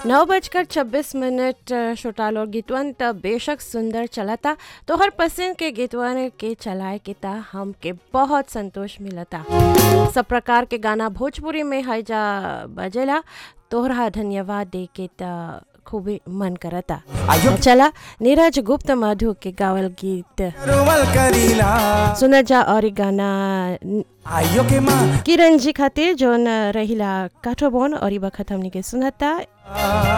नौ बजकर छब्बीस मिनट छोटाल और गीतवन त बेशक सुंदर चलता तोहर पसंद के गीतवन के चलाए के ता हमके बहुत संतोष मिलता सब प्रकार के गाना भोजपुरी में है जा बजेला तोहरा धन्यवाद दे के ता खूबे मन करता आयो चला नीरज गुप्त मधु के गावल गीत रुमल करीला सुना जा और ई गाना आयो के माँ किरण जी खातिर जोन रहिला काठोबोन और ई बखत हमनी के सुनता